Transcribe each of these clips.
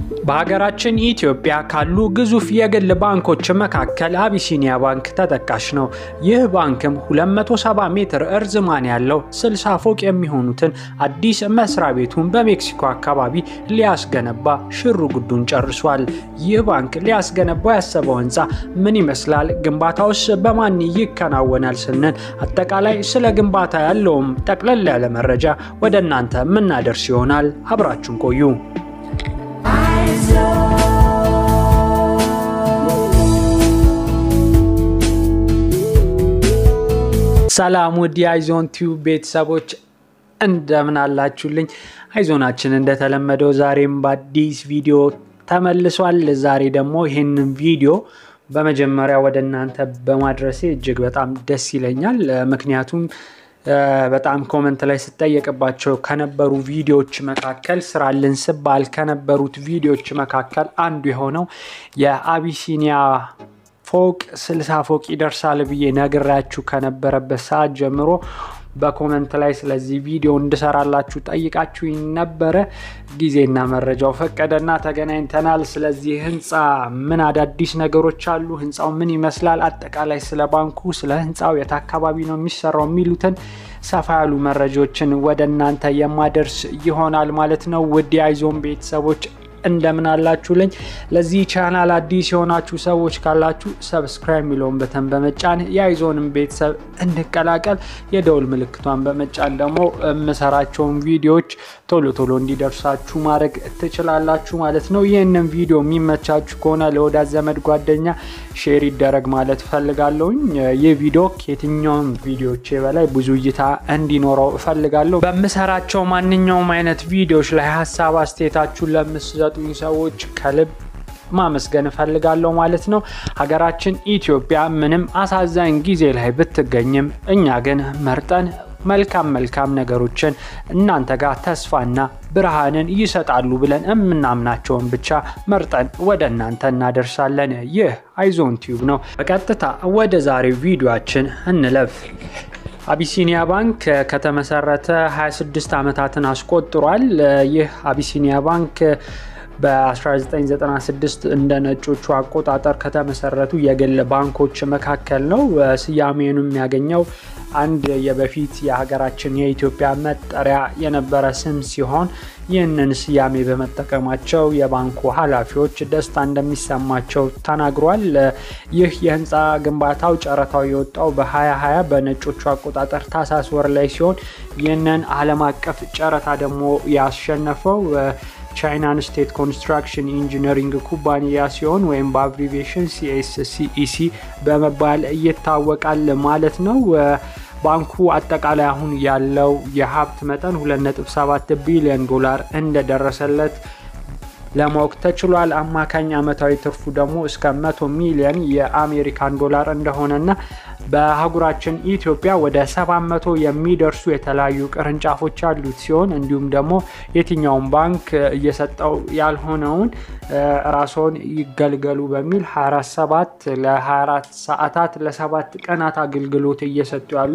በሀገራችን ኢትዮጵያ ካሉ ግዙፍ የግል ባንኮች መካከል አቢሲኒያ ባንክ ተጠቃሽ ነው። ይህ ባንክም 270 ሜትር እርዝማን ያለው 60 ፎቅ የሚሆኑትን አዲስ መስሪያ ቤቱን በሜክሲኮ አካባቢ ሊያስገነባ ሽሩ ጉዱን ጨርሷል። ይህ ባንክ ሊያስገነባው ያሰበው ህንፃ ምን ይመስላል? ግንባታውስ በማን ይከናወናል? ስንል አጠቃላይ ስለ ግንባታ ያለውም ጠቅለል ያለ መረጃ ወደ እናንተ የምናደርስ ይሆናል። አብራችሁን ቆዩ። ሰላም ውድ የአይዞን ቲዩብ ቤተሰቦች እንደምን አላችሁልኝ? አይዞናችን እንደተለመደው ዛሬም በአዲስ ቪዲዮ ተመልሷል። ዛሬ ደግሞ ይህንን ቪዲዮ በመጀመሪያ ወደ እናንተ በማድረሴ እጅግ በጣም ደስ ይለኛል። ምክንያቱም በጣም ኮመንት ላይ ስጠየቅባቸው ከነበሩ ቪዲዮዎች መካከል ስራልን ስባል ከነበሩት ቪዲዮዎች መካከል አንዱ የሆነው የአቢሲኒያ ፎቅ ስልሳ ፎቅ ይደርሳል ብዬ ነግራችሁ ከነበረበት ሰዓት ጀምሮ በኮመንት ላይ ስለዚህ ቪዲዮ እንድሰራላችሁ ጠይቃችሁ ነበረ። ጊዜና መረጃው ፈቀደና ተገናኝተናል። ስለዚህ ህንፃ ምን አዳዲስ ነገሮች አሉ፣ ህንፃው ምን ይመስላል፣ አጠቃላይ ስለ ባንኩ፣ ስለ ህንፃው የት አካባቢ ነው የሚሰራው የሚሉትን ሰፋ ያሉ መረጃዎችን ወደ እናንተ የማደርስ ይሆናል ማለት ነው። ውድ የአይዞን ቤተሰቦች እንደምን አላችሁልኝ። ለዚህ ቻናል አዲስ የሆናችሁ ሰዎች ካላችሁ ሰብስክራይብ የሚለውን በተን በመጫን የአይዞንም ቤተሰብ እንቀላቀል፣ የደውል ምልክቷን በመጫን ደግሞ የምሰራቸውን ቪዲዮዎች ቶሎ ቶሎ እንዲደርሳችሁ ማድረግ ትችላላችሁ ማለት ነው። ይህንን ቪዲዮ የሚመቻችሁ ከሆነ ለወዳጅ ዘመድ ጓደኛ ሼር ይደረግ ማለት እፈልጋለሁኝ። ይህ ቪዲዮ ከየትኛውም ቪዲዮቼ በላይ ብዙ እይታ እንዲኖረው እፈልጋለሁ። በምሰራቸው ማንኛውም አይነት ቪዲዮዎች ላይ ሀሳብ አስተያየታችሁን ለምትሰጡኝ ሰዎች ከልብ ማመስገን እፈልጋለሁ ማለት ነው። ሀገራችን ኢትዮጵያ ምንም አሳዛኝ ጊዜ ላይ ብትገኝም እኛ ግን መርጠን መልካም መልካም ነገሮችን እናንተ ጋር ተስፋና ብርሃንን ይሰጣሉ ብለን የምናምናቸውን ብቻ መርጠን ወደ እናንተ እናደርሳለን። ይህ አይዞን ቲዩብ ነው። በቀጥታ ወደ ዛሬው ቪዲዮችን እንለፍ። አቢሲኒያ ባንክ ከተመሰረተ 26 ዓመታትን አስቆጥሯል። ይህ አቢሲኒያ ባንክ በ1996 እንደ ነጮቹ አቆጣጠር ከተመሰረቱ የግል ባንኮች መካከል ነው። ስያሜኑ የሚያገኘው አንድ የበፊት የሀገራችን የኢትዮጵያ መጠሪያ የነበረ ስም ሲሆን ይህንን ስያሜ በመጠቀማቸው የባንኩ ኃላፊዎች ደስታ እንደሚሰማቸው ተናግሯል። ይህ የህንፃ ግንባታው ጨረታው የወጣው በ2020 በነጮቹ አቆጣጠር ታህሳስ ወር ላይ ሲሆን ይህንን ዓለም አቀፍ ጨረታ ደግሞ ያሸነፈው ቻይናን ስቴት ኮንስትራክሽን ኢንጂነሪንግ ኩባንያ ሲሆን ወይም በአብሪቬሽን ሲኤስሲኢሲ በመባል ይታወቃል ማለት ነው። ባንኩ አጠቃላይ አሁን ያለው የሀብት መጠን 2.7 ቢሊዮን ዶላር እንደደረሰለት ለማወቅ ተችሏል። አማካኝ አመታዊ ትርፉ ደግሞ እስከ 100 ሚሊዮን የአሜሪካን ዶላር እንደሆነና በአህጉራችን ኢትዮጵያ ወደ 700 የሚደርሱ የተለያዩ ቅርንጫፎች ያሉት ሲሆን እንዲሁም ደግሞ የትኛውን ባንክ እየሰጠው ያልሆነውን ራስዎን ይገልገሉ በሚል 247 ለ24 ሰዓታት ለሰባት ቀናት አገልግሎት እየሰጡ ያሉ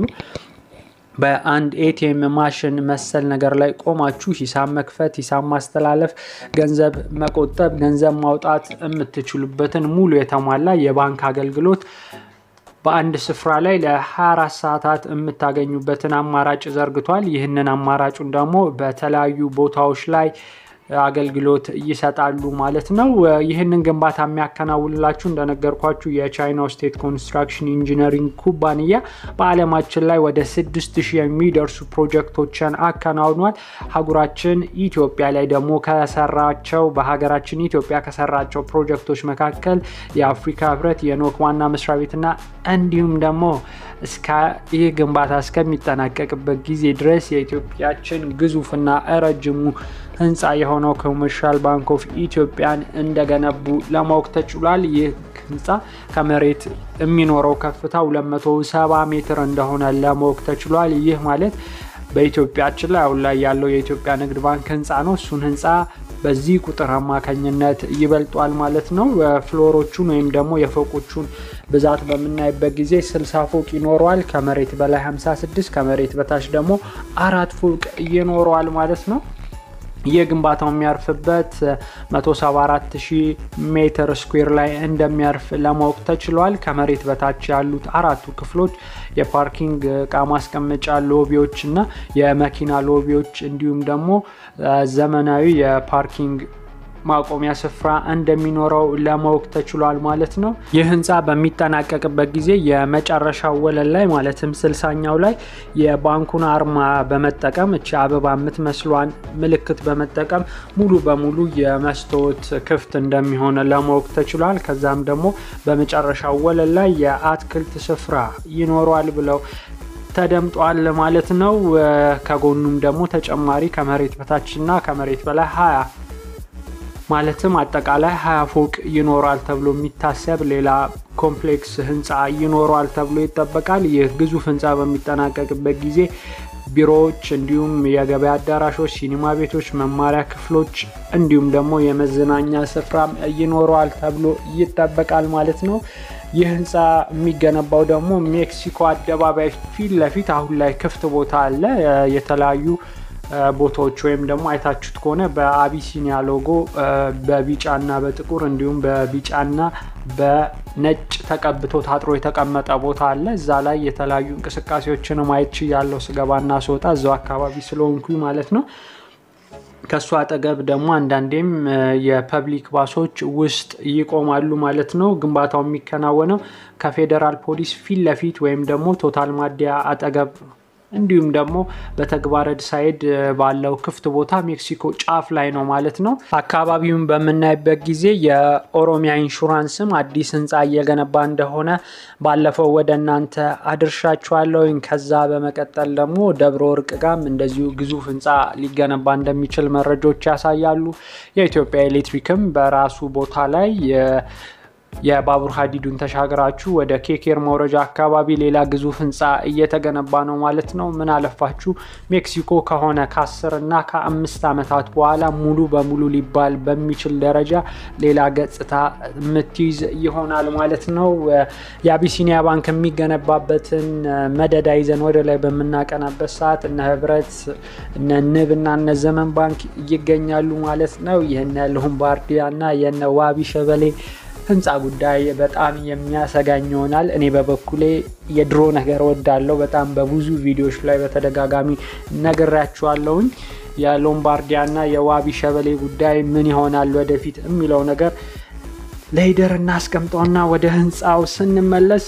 በአንድ ኤቲኤም ማሽን መሰል ነገር ላይ ቆማችሁ ሂሳብ መክፈት፣ ሂሳብ ማስተላለፍ፣ ገንዘብ መቆጠብ፣ ገንዘብ ማውጣት የምትችሉበትን ሙሉ የተሟላ የባንክ አገልግሎት በአንድ ስፍራ ላይ ለ24 ሰዓታት የምታገኙበትን አማራጭ ዘርግቷል። ይህንን አማራጩን ደግሞ በተለያዩ ቦታዎች ላይ አገልግሎት ይሰጣሉ ማለት ነው። ይህንን ግንባታ የሚያከናውንላችሁ እንደነገርኳችሁ የቻይናው ስቴት ኮንስትራክሽን ኢንጂነሪንግ ኩባንያ በዓለማችን ላይ ወደ 6000 የሚደርሱ ፕሮጀክቶችን አከናውኗል። ሀገራችን ኢትዮጵያ ላይ ደግሞ ከሰራቸው በሀገራችን ኢትዮጵያ ከሰራቸው ፕሮጀክቶች መካከል የአፍሪካ ህብረት የኖክ ዋና መስሪያ ቤትና እንዲሁም ደግሞ እስከ ይህ ግንባታ እስከሚጠናቀቅበት ጊዜ ድረስ የኢትዮጵያችን ግዙፍና ረጅሙ ህንፃ የሆነው ኮመርሻል ባንክ ኦፍ ኢትዮጵያን እንደገነቡ ለማወቅ ተችሏል። ይህ ህንፃ ከመሬት የሚኖረው ከፍታ 270 ሜትር እንደሆነ ለማወቅ ተችሏል። ይህ ማለት በኢትዮጵያችን ላይ አሁን ላይ ያለው የኢትዮጵያ ንግድ ባንክ ህንፃ ነው። እሱን ህንፃ በዚህ ቁጥር አማካኝነት ይበልጧል ማለት ነው። ፍሎሮቹን ወይም ደግሞ የፎቆቹን ብዛት በምናይበት ጊዜ 60 ፎቅ ይኖረዋል። ከመሬት በላይ 56፣ ከመሬት በታች ደግሞ አራት ፎቅ ይኖረዋል ማለት ነው። ይህ ግንባታው የሚያርፍበት 174000 ሜትር ስኩዌር ላይ እንደሚያርፍ ለማወቅ ተችሏል። ከመሬት በታች ያሉት አራቱ ክፍሎች የፓርኪንግ እቃ ማስቀመጫ ሎቢዎች እና የመኪና ሎቢዎች እንዲሁም ደግሞ ዘመናዊ የፓርኪንግ ማቆሚያ ስፍራ እንደሚኖረው ለማወቅ ተችሏል ማለት ነው። ይህ ህንፃ በሚጠናቀቅበት ጊዜ የመጨረሻው ወለል ላይ ማለትም ስልሳኛው ላይ የባንኩን አርማ በመጠቀም እቺ አበባ የምትመስሏን ምልክት በመጠቀም ሙሉ በሙሉ የመስታወት ክፍት እንደሚሆን ለማወቅ ተችሏል። ከዛም ደግሞ በመጨረሻው ወለል ላይ የአትክልት ስፍራ ይኖረዋል ብለው ተደምጧል ማለት ነው። ከጎኑም ደግሞ ተጨማሪ ከመሬት በታችና ከመሬት በላይ ሀያ ማለትም አጠቃላይ ሀያ ፎቅ ይኖራል ተብሎ የሚታሰብ ሌላ ኮምፕሌክስ ህንፃ ይኖረዋል ተብሎ ይጠበቃል። ይህ ግዙፍ ህንፃ በሚጠናቀቅበት ጊዜ ቢሮዎች፣ እንዲሁም የገበያ አዳራሾች፣ ሲኒማ ቤቶች፣ መማሪያ ክፍሎች እንዲሁም ደግሞ የመዝናኛ ስፍራም ይኖረዋል ተብሎ ይጠበቃል ማለት ነው። ይህ ህንፃ የሚገነባው ደግሞ ሜክሲኮ አደባባይ ፊት ለፊት አሁን ላይ ክፍት ቦታ አለ። የተለያዩ ቦታዎች ወይም ደግሞ አይታችሁት ከሆነ በአቢሲኒያ ሎጎ በቢጫና በጥቁር እንዲሁም በቢጫና በነጭ ተቀብቶ ታጥሮ የተቀመጠ ቦታ አለ። እዛ ላይ የተለያዩ እንቅስቃሴዎችን ማየት ያለው ስገባና ስወጣ እዛው አካባቢ ስለሆንኩኝ ማለት ነው። ከእሱ አጠገብ ደግሞ አንዳንዴም የፐብሊክ ባሶች ውስጥ ይቆማሉ ማለት ነው። ግንባታው የሚከናወነው ከፌዴራል ፖሊስ ፊት ለፊት ወይም ደግሞ ቶታል ማደያ አጠገብ እንዲሁም ደግሞ በተግባረድ ሳይድ ባለው ክፍት ቦታ ሜክሲኮ ጫፍ ላይ ነው ማለት ነው። አካባቢውን በምናይበት ጊዜ የኦሮሚያ ኢንሹራንስም አዲስ ህንፃ እየገነባ እንደሆነ ባለፈው ወደ እናንተ አድርሻችኋለሁ። ከዛ በመቀጠል ደግሞ ደብረ ወርቅ ጋም እንደዚሁ ግዙፍ ህንፃ ሊገነባ እንደሚችል መረጃዎች ያሳያሉ። የኢትዮጵያ ኤሌክትሪክም በራሱ ቦታ ላይ የባቡር ሀዲዱን ተሻግራችሁ ወደ ኬኬር መውረጃ አካባቢ ሌላ ግዙፍ ህንፃ እየተገነባ ነው ማለት ነው። ምን አለፋችሁ ሜክሲኮ ከሆነ ከአስር እና ከአምስት ዓመታት በኋላ ሙሉ በሙሉ ሊባል በሚችል ደረጃ ሌላ ገጽታ የምትይዝ ይሆናል ማለት ነው። የአቢሲኒያ ባንክ የሚገነባበትን መደዳ ይዘን ወደ ላይ በምናቀናበት ሰዓት እነ ህብረት፣ እነ ንብ እና እነ ዘመን ባንክ ይገኛሉ ማለት ነው። የነ ሎምባርዲያ እና የነ ዋቢ ሸበሌ ህንፃ ጉዳይ በጣም የሚያሰጋኝ ይሆናል። እኔ በበኩሌ የድሮ ነገር ወዳለው በጣም በብዙ ቪዲዮዎች ላይ በተደጋጋሚ ነግሬያችኋለሁኝ። የሎምባርዲያ እና የዋቢ ሸበሌ ጉዳይ ምን ይሆናል ወደፊት የሚለው ነገር ለሂደር እናስቀምጠውና ወደ ህንፃው ስንመለስ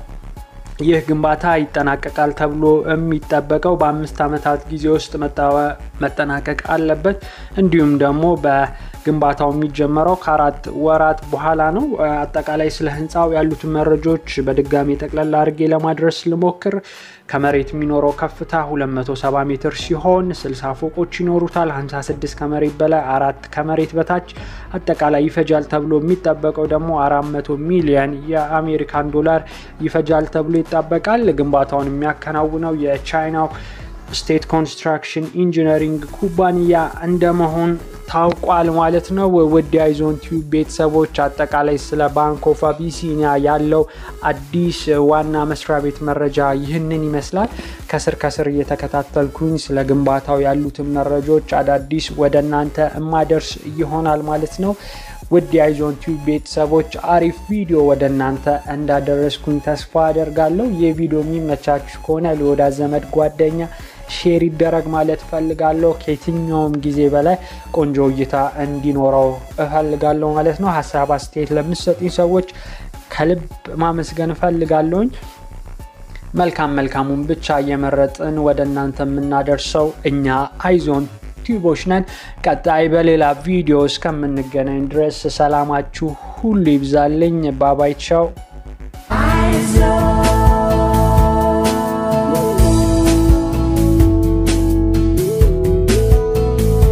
ይህ ግንባታ ይጠናቀቃል ተብሎ የሚጠበቀው በአምስት ዓመታት ጊዜ ውስጥ መጠናቀቅ አለበት። እንዲሁም ደግሞ በግንባታው የሚጀመረው ከአራት ወራት በኋላ ነው። አጠቃላይ ስለ ህንፃው ያሉትን መረጃዎች በድጋሚ ጠቅላላ አድርጌ ለማድረስ ልሞክር። ከመሬት የሚኖረው ከፍታ 270 ሜትር ሲሆን 60 ፎቆች ይኖሩታል። 56 ከመሬት በላይ አራት ከመሬት በታች አጠቃላይ ይፈጃል ተብሎ የሚጠበቀው ደግሞ 400 ሚሊዮን የአሜሪካን ዶላር ይፈጃል ተብሎ ይጠበቃል። ግንባታውን የሚያከናውነው የቻይናው ስቴት ኮንስትራክሽን ኢንጂነሪንግ ኩባንያ እንደመሆን ታውቋል ማለት ነው። ውድ የአይዞን ቲዩብ ቤተሰቦች አጠቃላይ ስለ ባንክ ኦፍ አቢሲኒያ ያለው አዲስ ዋና መስሪያ ቤት መረጃ ይህንን ይመስላል። ከስር ከስር እየተከታተልኩኝ ስለ ግንባታው ያሉትን መረጃዎች አዳዲስ ወደ እናንተ እማደርስ ይሆናል ማለት ነው። ውድ የአይዞን ቲዩብ ቤተሰቦች አሪፍ ቪዲዮ ወደ እናንተ እንዳደረስኩኝ ተስፋ አደርጋለሁ። ይህ ቪዲዮ የሚመቻችሁ ከሆነ ለወዳጅ ዘመድ ጓደኛ ሼር ይደረግ ማለት እፈልጋለሁ። ከየትኛውም ጊዜ በላይ ቆንጆ እይታ እንዲኖረው እፈልጋለሁ ማለት ነው። ሀሳብ አስተያየት ለምትሰጡኝ ሰዎች ከልብ ማመስገን እፈልጋለሁኝ። መልካም መልካሙን ብቻ እየመረጥን ወደ እናንተ የምናደርሰው እኛ አይዞን ቲዩቦች ነን። ቀጣይ በሌላ ቪዲዮ እስከምንገናኝ ድረስ ሰላማችሁ ሁሉ ይብዛልኝ። ባባይ ቻው።